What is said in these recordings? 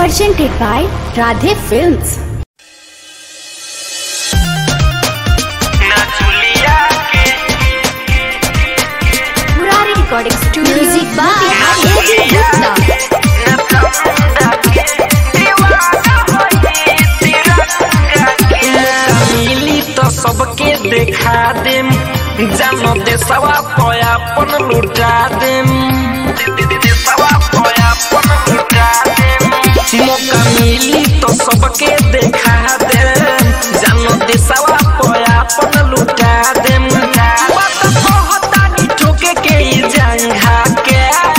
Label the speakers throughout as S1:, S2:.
S1: presented by Radhe Films.
S2: नचुलिया के
S1: Murari Recording Studio. Music by
S2: नचुलिया नचंदा के दीवाना होई तिरंगा के मिली तो सबके देखा देम जानो देसवा पयापन लुटा देम देसवा पयापन लुटा देम मौका मिली तो सबके देखा देम जानो देसवा पयापन लुटा देम बात कहतानी ठोके के ई जंघा के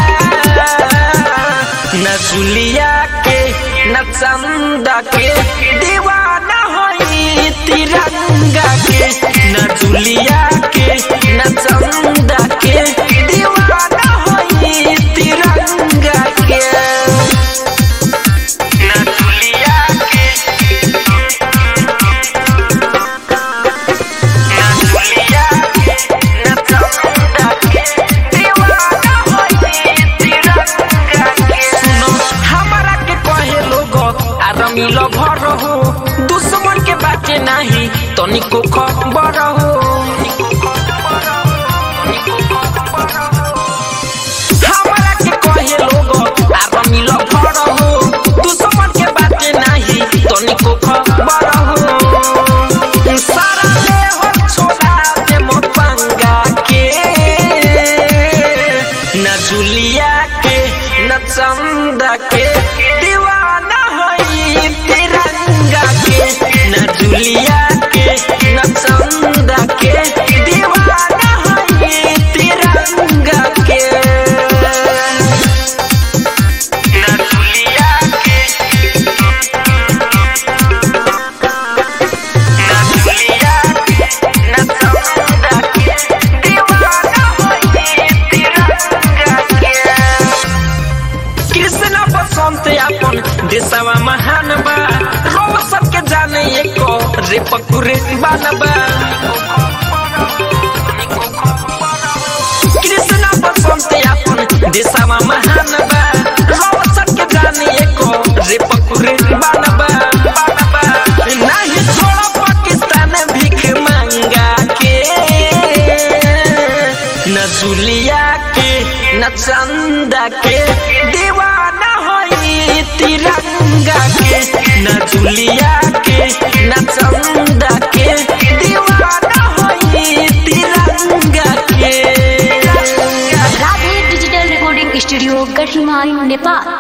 S2: न जुलिया के न चंदा के दीवाना होई तिरंगा के न जुलिया के न चंदा के दीवाना होई तिरंगा के न जुलिया के न जुलिया के न चंदा के दीवाना होई तिरंगा के सुनो हमारा के कहे लोग आरमी लो भर हो दुश्मन के बाटे नहीं तनिको खबर हो हमारा के कहे लोग आरमी लो भर हो दुश्मन के बाटे नहीं तनिको खबर हो सारा ले हो छोड़ा दे मोपंगा के न जुलिया के न चंदा के दीवाना होई तिरंगा के न जुलिया के न चंदा के दीवाना होई तिरंगा के न जुलिया के न जुलिया के न चंदा के दीवाना होई तिरंगा के कृष्ण बसंत अपन देशवा महान बा रोवा सबके जाने एको रे पकुरे बानबा कृष्ण बसंत अपन देशवा महान बा रोवा सबके जाने एको रे पकुरे बानबा बानबा नहीं छोड़ा पाकिस्तान भीख मांगा के न जुलिया के न चंदा के दीवाना होई तिरंगा के न जुलिया के न चंदा के दीवाना होई तिरंगा के
S1: Radhe Digital Recording Studio, Garhimai, Nepal.